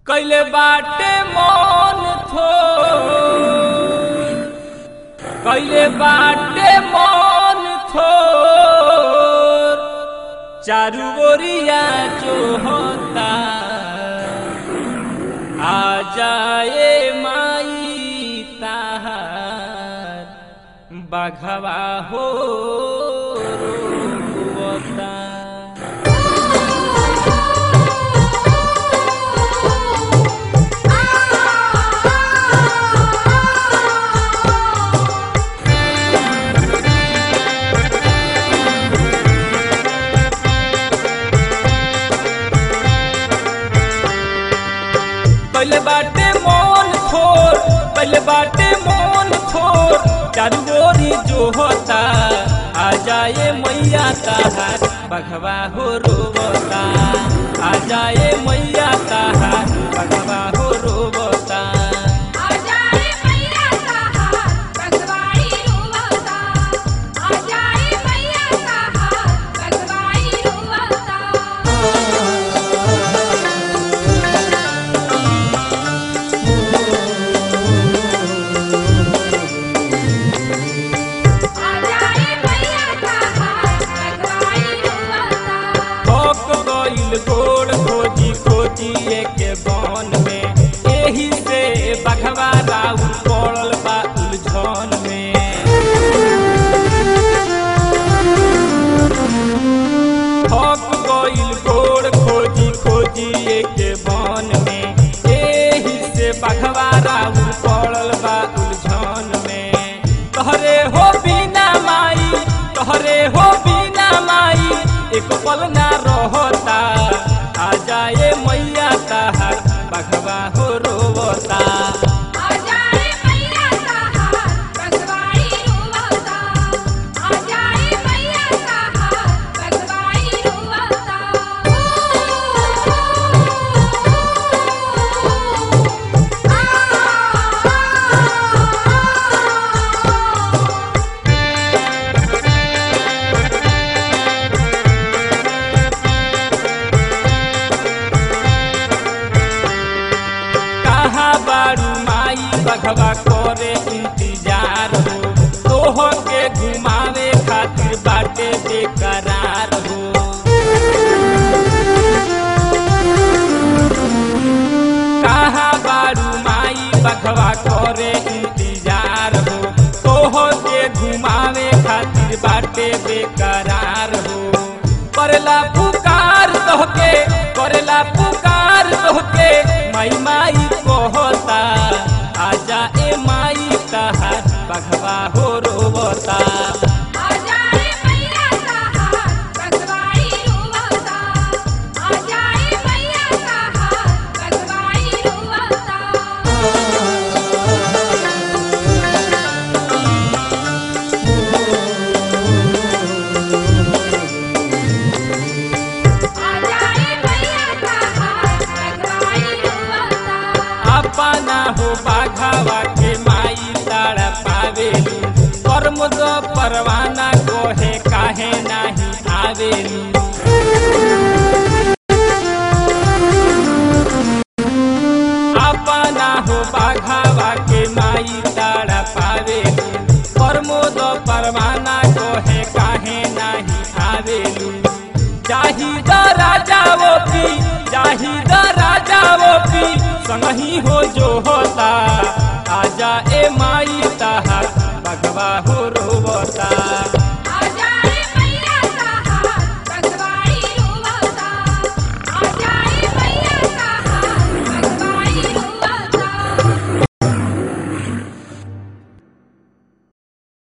कैले बाटे मन थो कैले बाटे मन थो चारू ओरिया जो होता आ जाए माई ताहार बाघवा हो रोता पहले बाटे मोन थोर पहले बाटे मोन थोर चारू ओरी जो होता आ जाए मैया ताहार बघवा हो रोबता आ जाए मैया ताहार बघवा हो रोबता आजाए मैया ताहार बगवाई रोवता आजाए मैया ताहार बगवाई रोवता आजाए मैया ताहार बगवाई रोवता भोक गइल गोड़ खोजी खोजी एक बन में एही से बघवा राउ पड़ल बा उलझन में थक गइल गोड़ खोजी खोजी एक बन में एही से बघवा राउ पड़ल बा उलझन में तोहरे हो बिना माई तोहरे हो बिना माई एक पल ना रहता आ जाए मैया ताहार बघवा हो रोवता आजाए मैया ताहार बगवाई रोवता आजाए मैया ताहार बगवाई रोवता कहाँ बारू माई बघवा करे इंतजार हो तोह के घुमावे खातिर बाटे बेकरार हो कहाँ बारू माई बघवा करे इंतजार हो तोह के घुमावे खातिर बाटे बेकरार हो करेला पुकार तोहके करेला पुकार तोहके माई माई कहता आजा ए माई ताहार बघवा हो रोवता आजाए मैया ताहार बगवाई रोवता आजाए मैया ताहार बगवाई रोवता आजाए मैया ताहार बगवाई रोवता अपना हो बाघावा के माई तारा पावेलू कर्म दो परवाना कोहे काहे नाही आवेलू अपना हो बाघावा के माई तारा पावेलू कर्म दो परवाना कोहे काहे नाही आवेलू जाही द राजा वो पी जाही द राजा वो पी संगही हो जो होता आजा ए माई ताहार बगवा हो रोवता